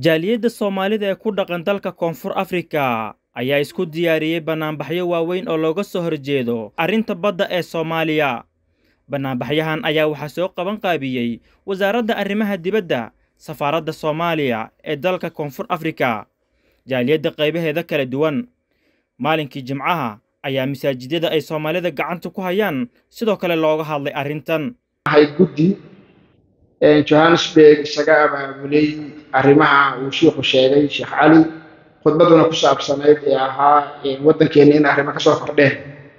jaaliyadda soomaalida ee ku dhaqan dalka koonfur afrika ayaa isku diyaariyey bannaanbaxyo waaweyn oo looga soo horjeedo arrinta badda ee soomaaliya bannaanbaxyahan ayaa waxaa soo qaban qaabiyey wasaaradda arrimaha dibadda safaaradda soomaaliya ee dalka koonfur afrika jaaliyadda qaybaheeda kala duwan maalinkii jimcaha ayaa masaajidyada ay soomaalida gacanta ku hayaan sidoo kale looga hadlay arrintan hay guddi johannesburg isaga abaabulay arrimaha uu shiikhu sheegay sheekh cali khudbaduna ku saabsanayd ee ahaa waddankeena in arrimo kasoo kordheen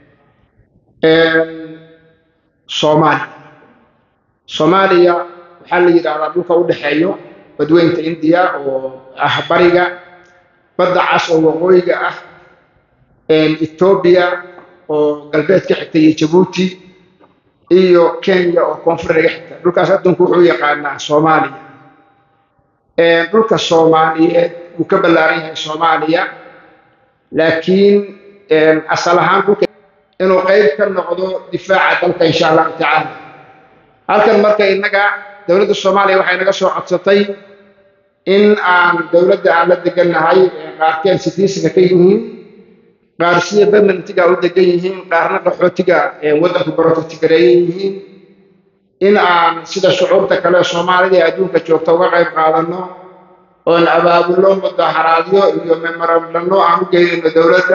soomaaliya soomaaliya waxaa la yidhaahdaa dhulka u dhexeeyo badweynta indiya oo ah bariga badda cas oo waqooyiga ah etoobiya oo galbeed ka xigta iyo jabuuti iyo kenya oo koonfur naga xigta dhulkaas adduunku wuxuu yaqaanaa soomaaliya dhulka soomaaliyeed wuu ka ballaaran yahay soomaaliya laakiin asal ahaan dhulka inuu qayb ka noqdo difaaca dalka insha allahu tacaala halkan marka innaga dowladda soomaaliya waxay naga soo codsatay in aan dowladda aan la degannahay qaarkeen sitiisiga ka yihiin qaar sida permanentiga u degan yihiin qaarna qaxootiga waddanku barototigareeyan yihiin in aan sida shucuurta kale soomaalida ee adduunka joogta uga qayb qaadanno oon abaabulno mudaharaadyo iyo memorandano aan u geynayno dowladda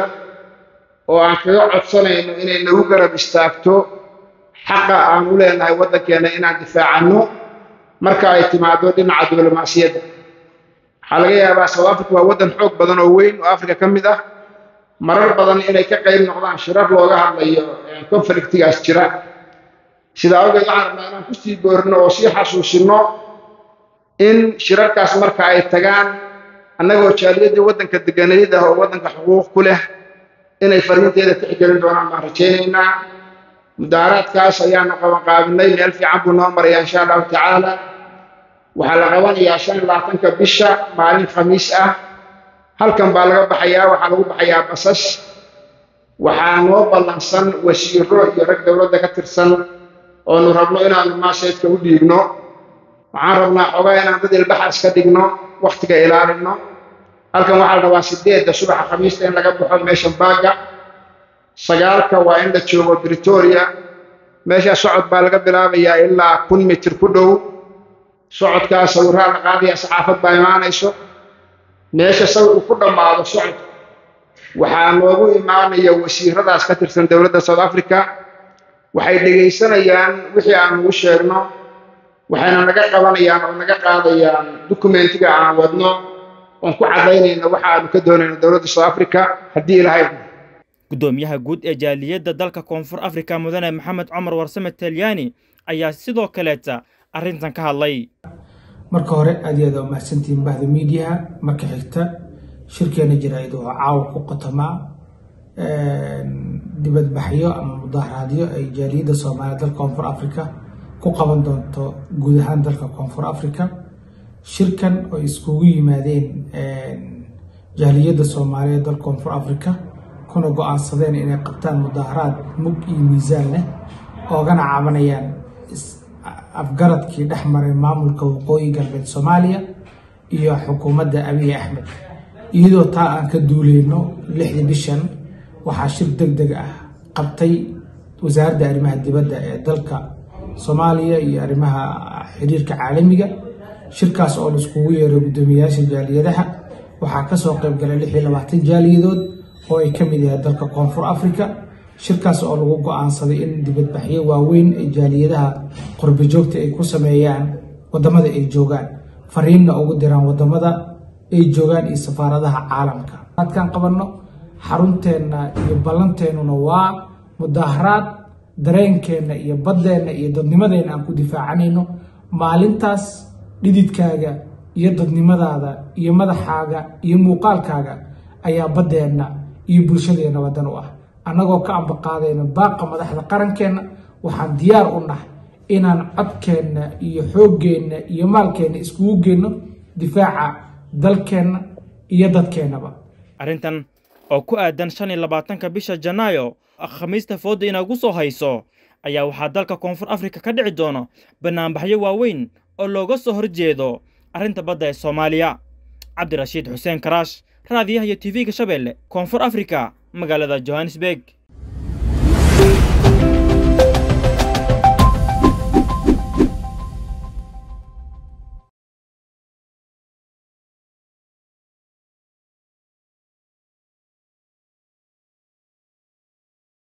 oo aan kaga codsanayno inay nagu garab istaagto xaqa aan u leenahay waddankeena inaan difaacanno marka ay timaado dhinaca diblomaasiyadda waxaa laga yaabaa south africa waa waddan xoog badan oo weyn oo africa ka mid ah marar badan inay ka qayb noqdaan shirar looga hadlayo conflictigaas jira sida awgeed waxaan rabnaa inaan kusii boorino oo sii xasuusino in shirarkaas marka ay tagaan annagoo jaaliyaddii waddanka deganayad ah oo waddanka xuquuq ku leh inay fariinteeda tixgelin doonaan baan rajaynaynaa mudaaraadkaas ayaanu qabanqaabinay meel fiican buu noo marayaa insha allahu tacaala waxaa la qabanayaa shan labaatanka bisha maalin khamiis ah halkan baa laga baxayaa waxaa lagu baxayaa basas waxaa noo ballansan wasiiro iyo rag dowladda ka tirsan oonu rabno inaanu maaseedka u dhiibno waxaan rabnaa xogaa inaan dad ilbaxa iska dhigno wakhtiga ilaalino halkan waxaa la rabaa sideedda subaxa khamiista in laga baxo meesha baaga sagaalka waa in la joogo britoria meesha socod baa laga bilaabayaa ilaa kun mitir ku dhow socodkaas sawirraa la qaadaya saxaafad baa imaanayso meesha sawirku ku dhammaado socodka waxaa noogu imaanaya wasiiradaas ka tirsan dowladda south africa waxay dhegaysanayaan wixii aan ugu sheegno waxayna naga qabanayaan oo naga qaadayaan dukumentiga aan wadno oon ku caddaynayno waxa aanu ka doonayno dowladda south africa haddii ilahay guddoomiyaha guud ee jaaliyadda dalka koonfur afrika mudane maxamed cumar warsame talyaani ayaa sidoo kaleeta arrintan ka hadlay marka hore aad iyo aad waa mahadsantihiin bahda miidiyaha marka xigta shirkeena jaraa'id oo caawa ku qotamaa dibadbaxyo ama mudaharaadyo ay jaaliyadda soomaaliya dalka koonfur africa ku qaban doonto guud ahaan dalka koonfur africa shirkan oo iskugu yimaadeen jaaliyadda soomaaliya dalka koonfur africa kuna go-aansadeen inay qabtaan mudaharaad mug iyo miisaan leh oogana cabanayaan afgaradkii dhex maray maamulka waqooyi galbeed soomaaliya iyo xukuumadda abiy axmed iyadoo taa aan ka duuleyno lixdii bishan waxaa shir deg deg ah qabtay wasaaradda arrimaha dibadda ee dalka soomaaliya iyo arrimaha xiriirka caalamiga shirkaas oo la iskugu yeeray guddoomiyayaasha jaaliyadaha waxaa kasoo qayb galay lix iyo labaatan jaaliyadood oo ay ka mid yahay dalka koonfur africa shirkaas oo lagu go-aansaday in dibadbaxyo waaweyn ay jaaliyadaha qurbijoogta ay ku sameeyaan wadamada ay joogaan fariinna ugu diraan wadamada ay joogaan iyo safaaradaha caalamka adkaan qabanno xarunteenna iyo ballanteennuna waa mudaharaad dareenkeenna iyo baddeenna iyo dadnimadeenna aan ku difaacanayno maalintaas dhididkaaga iyo dadnimadaada iyo madaxaaga iyo muuqaalkaaga ayaa baddeenna iyo bulshadeenna waddan u ah annagoo ka ambaqaadayna baaqa madaxda qarankeenna waxaan diyaar u nahay inaan codkeenna iyo xooggeenna iyo maalkeenna iskugu geenno difaaca dalkeenna iyo dadkeennaba arrintan oo ku aadan shan iyo labaatanka bisha janaayo khamiista foodda inaagu soo hayso ayaa waxaa dalka koonfur afrika ka dhici doona bannaanbaxyo waaweyn oo looga soo horjeedo arrinta badda ee soomaaliya cabdirashiid xuseen karaash raadiyaha iyo tv-ga shabeelle koonfur afrika magaalada johannesburg